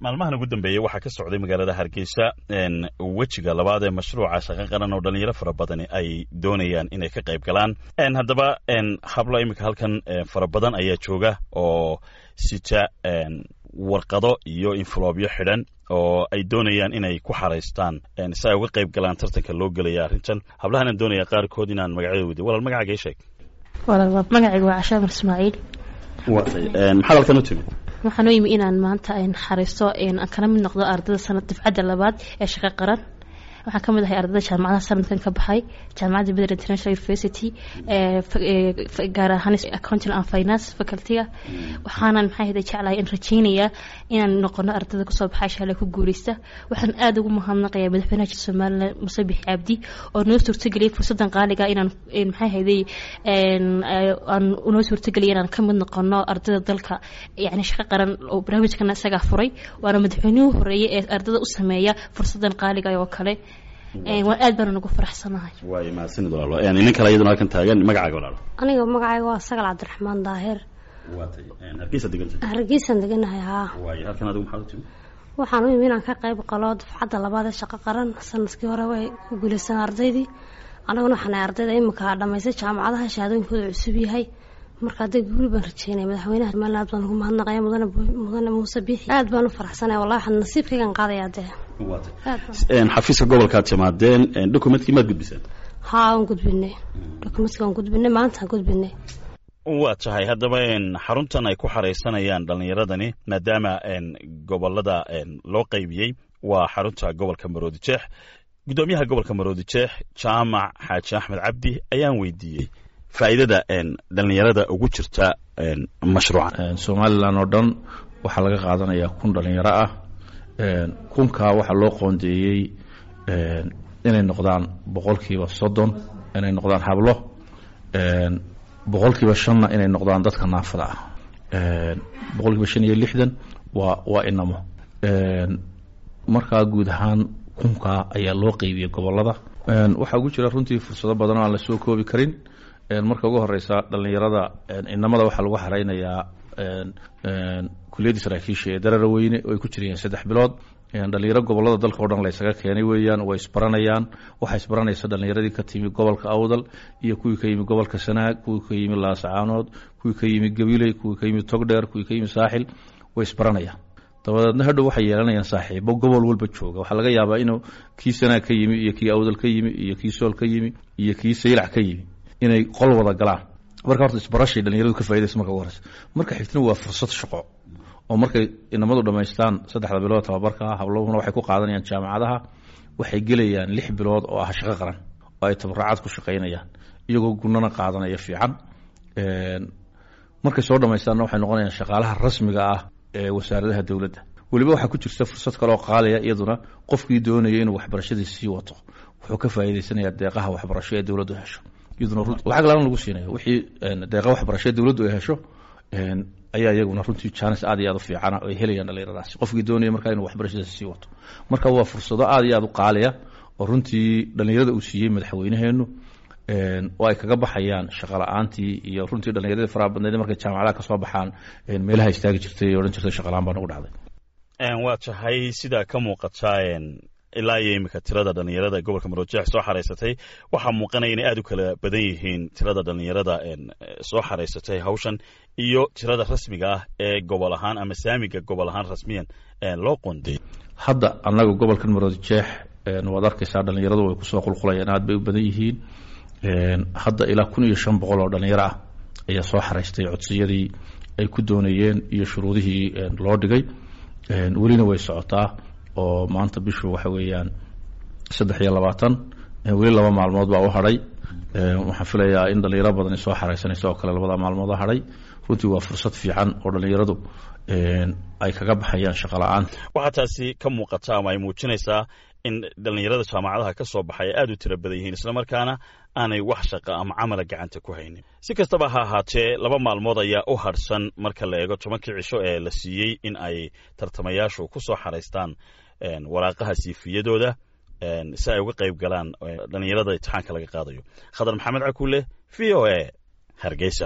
maalmahan ugu dambeeyey waxaa ka socday magaalada hargeysa wejiga labaad ee mashruuca shaqo qaran oo dhalinyaro fara badani ay doonayaan inay ka qayb galaan haddaba hablo iminka halkan fara badan ayaa jooga oo sita warqado iyo infloobyo xidhan oo ay doonayaan inay ku xaraystaan si ay uga qayb galaan tartanka loo gelaya arrintan hablahanan doonaya qaarkood inaan magacyada weydiy walaal magacaaga ii sheeg magacayga waa cashaamar ismaaciil maxaad halkan u timid waxaan u yimi inaan maanta xariisto aan kala mid noqdo ardayda sanad difcadda labaad ee shaqo qaran waxaan ka mid ahay ardayda jaamacadaha sanadkan ka baxay jaamacadda beder international university gaar ahaan accounting and finance facultyga waxaanan maxay ahayda jeclahay in rajaynayaa inaan noqono ardayda kusoo baxay shaale ku guuleysta waxaan aada ugu mahadnaqayaa madaxweynaha jir somalilan muse bixi cabdi oo noo suurtageliyay fursadan qaaliga inaan maxay ahayday aan noo suurtageliyay inaan ka mid noqono ardayda dalka yani shaqo qaran oo barnaamijkana isagaa furay waana madaxweynuhu horeeyay ee ardayda u sameeya fursadan qaaliga oo kale waan aad baana nagu faraxsanahay waay mahadsanid walaalo inin kale iyaduna halkan taagan magacaaga walaalo aniga magacayga waa sagal cabdiraxmaan daahir waatay hargeysa deganta hargeysaan deganahay haa waay halkan adigu maxaad u timid waxaan u yimi inaan ka qayb qalo dafcadda labaad ee shaqo qaran sanadkii hore way ku guulaysan ardaydii anaguna waxaan ahay ardayda imika dhamaystay jaamacadaha shahaadooyinkooda cusub yahay marka hadday guuli baan rajeynaya madaxweynaha somalilan aad baan ugu mahadnaqaya mudane mudane muuse biixi aad baan u faraxsanaya wallahi waxaan nasiibkaygan qaadaya dee xafiiska gobolkaad timaadeen documentkii maad gudbiseen haa waan gudbinay documentka waan gudbinay maantaan gudbinay waa tahay haddaba xaruntan ay ku xaraysanayaan dhallinyaradani maadaama gobolada loo qaybiyey waa xarunta gobolka maroodi jeex guddoomiyaha gobolka maroodi jeex jaamac xaaji axmed cabdi ayaan weydiiyey faa'iidada dhallinyarada ugu jirta mashruucan somalilan oo dhan waxaa laga qaadanayaa kun dhallinyaro ah kunkaa waxaa loo qoondeeyey inay noqdaan boqolkiiba soddon inay noqdaan hablo boqolkiiba shanna inay noqdaan dadka naafada ah boqolkiiba shan iyo lixdan waa waa inamo markaa guud ahaan kunkaa ayaa loo qeybiyey gobolada waxaa ugu jira runtii fursado badan oo aan la soo koobi karin marka ugu horeysa dhallinyarada inamada waxaa lagu xareynayaa kuliyadda saraakiisha ee darara weyne oo ay ku jirayeen saddex bilood dhalinyaro gobolada dalka o dhan laysaga keenay weeyaan way isbaranayaan waxaa isbaranaysa dhalinyaradii ka timi gobolka awdal iyo kuwii ka yimi gobolka sanaag kuwii ka yimi laasacaanood kuwii ka yimi gabiley kuwii ka yimi togdheer kuwii ka yimi saaxil way isbaranayaan dabadeedna hadhow waxay yeelanayaan saaxiibo gobol walba jooga waxaa laga yaabaa inuu kii sanaag ka yimi iyo kii awdal ka yimi iyo kii sool ka yimi iyo kii saylac ka yimi inay qol wada galaan marka horta isbarashay dhalinyaradu ka faidaysa marka ugu horeysa marka xigtana waa fursad shaqo oo markay inamadu dhammaystaan saddexda bilood tababarka hablohuna waxay ku qaadanayaan jaamacadaha waxay gelayaan lix bilood oo ah shaqo qaran oo ay tabaracad ku shaqaynayaan iyagoo gunana qaadanaya fiican markay soo dhammaystaanna waxay noqonayaan shaqaalaha rasmiga ah ee wasaaradaha dowladda weliba waxaa ku jirta fursad kaleoo qaalaya iyaduna qofkii doonaya inuu waxbarashadii sii wato wuxuu ka faa'iidaysanayaa deeqaha waxbarasho ee dowladdu hesho iyaduna lacag laan lagu siinaya wixii deeqa waxbarasho ee dowladdu ay hesho ayaa iyaguna runtii jaanis aad iyo aad u fiicana oo ay helayaan dhallinyaradaasi qofkii doonaya markaa inuu waxbarashadaasi sii wato marka waa fursado aad iyo aad u qaaliya oo runtii dhallinyarada uu siiyey madaxweynaheenu oo ay kaga baxayaan shaqo la-aantii iyo runtii dhallinyaradii faraha badneed markay jaamacadaha kasoo baxaan meelaha istaagi jirtay ee odhan jirtay shaqalaan baa nagu dhacday waa tahay sidaa ka muuqata ilaa iyo iminka tirada dhallinyarada gobolka maroodjeex soo xaraysatay waxaa muuqanaya inay aada u kala badan yihiin tirada dhallinyarada soo xaraysatay hawshan iyo tirada rasmiga ah ee gobol ahaan ama saamiga gobol ahaan rasmiyan loo qonday hadda annaga gobolkan maroodjeex waad arkaysaa dhallinyaradu way kusoo qulqulayaan aad bay u badan yihiin hadda ilaa kun iyo shan boqol oo dhallinyaro ah ayaa soo xaraystay codsiyadii ay ku doonayeen iyo shuruudihii loo dhigay welina way socotaa oo maanta bishu waxa weeyaan saddex iyo labaatan weli laba maalmood baa u hadhay waxaan filayaa in dhallinyaro badani soo xaraysanaysa oo kale labada maalmood u hadhay runtii waa fursad fiican oo dhallinyaradu ay kaga baxayaan shaqo la-aanta waxaa taasi ka muuqata ama ay muujinaysaa in dhallinyarada jaamacadaha ka soo baxay ay aada u tiro badan yihiin islamarkaana aanay wax shaqa ama camala gacanta ku haynin si kastaba ha ahaatee laba maalmood ayaa u hadhsan marka la eego tobankii cisho ee la siiyey in ay tartamayaashu ku soo xaraystaan waraaqaha siifiyadooda si ay uga qayb galaan dhallinyarada imtixaanka laga qaadayo khadar maxamed cakuule v o a hargeysa